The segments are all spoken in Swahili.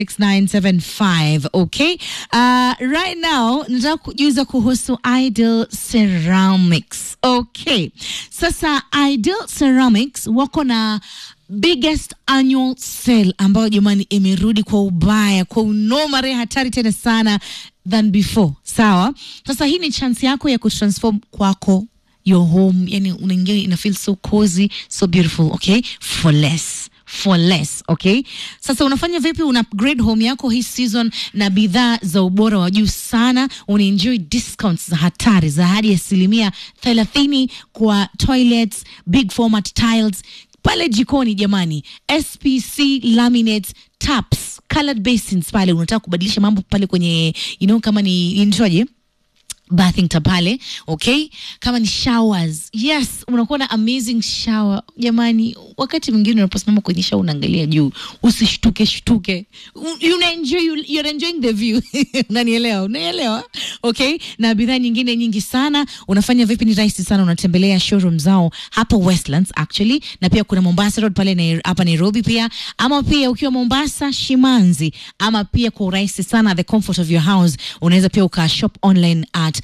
6975 okay uh, right now nataka kujuza kuhusu ideal ceramics okay sasa ideal ceramics wako na biggest annual sale ambayo jamani imerudi kwa ubaya kwa unomare hatari tena sana than before sawa sasa hii ni chance yako ya kutransform kwako your home yani unaingia ina feel so cozy so beautiful okay for less for less okay sasa unafanya vipi una upgrade home yako hii season na bidhaa za ubora wa juu sana unaenjoy discounts za hatari za hadi asilimia thelathini kwa toilets big format tiles pale jikoni jamani spc laminates taps colored basins pale unataka kubadilisha mambo pale kwenye you know kama ni inaitwaje bathing tub pale okay kama ni showers yes unakuwa na amazing shower jamani wakati mwingine unaposimama kwenye shower unaangalia juu usishtuke shtuke U- you enjoy, you, you're enjoying the view unanielewa unaelewa okay na bidhaa nyingine nyingi sana unafanya vipi ni rahisi sana unatembelea showroom zao hapo westlands actually na pia kuna mombasa road pale Nai- hapa nairobi pia ama pia ukiwa mombasa shimanzi ama pia kwa urahisi sana the comfort of your house unaweza pia uka shop online at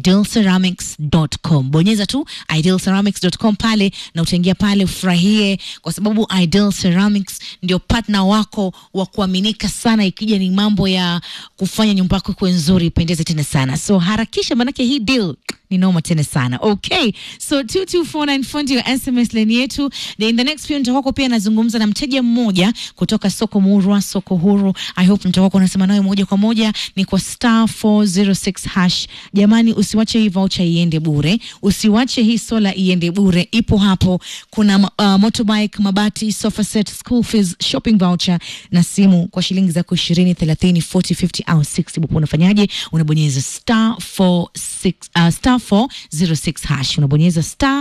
idealceramics.com bonyeza tu idealceramics.com pale na utaingia pale ufurahie kwa sababu ideal ceramics ndio partner wako wa kuaminika sana ikija ni mambo ya kufanya nyumba yako kuwe nzuri ipendeze tena sana so harakisha manake hii deal ni noma tena sana okay so 22494 ndio sms line yetu na in the next few nitakuwako pia nazungumza na mteja mmoja kutoka soko murwa soko huru i hope nitakuwako nasema nawe moja kwa moja ni kwa star 406 hash jamani usiwache hii voucher iende bure usiwache hii sola iende bure ipo hapo kuna uh, motorbike mabati sofa set school fees shopping voucher na simu kwa shilingi zako 20 30 40 50 au 60 bupo unafanyaje unabonyeza star 46 uh, star 406 hash unabonyeza star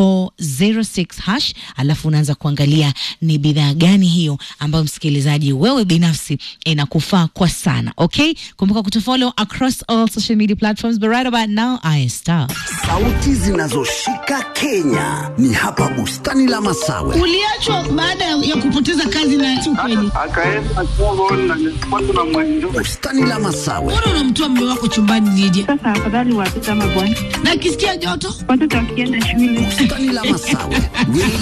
406 hash alafu unaanza kuangalia ni bidhaa gani hiyo ambayo msikilizaji wewe binafsi inakufaa kwa sana okay kumbuka kutufollow across all social media platforms but right about now i star Sauti zinazoshika Kenya ni hapa bustani la Masawe. uliachwa baada ya kupoteza kazi na si ukweli. akaenda Congo na nilipatwa na mwenjo Bustani la Masawe, Mbona unamtoa mume wako chumbani Lydia? Sasa afadhali watoto ama bwana, Na akisikia joto watoto wakienda shule bustani la Masawe.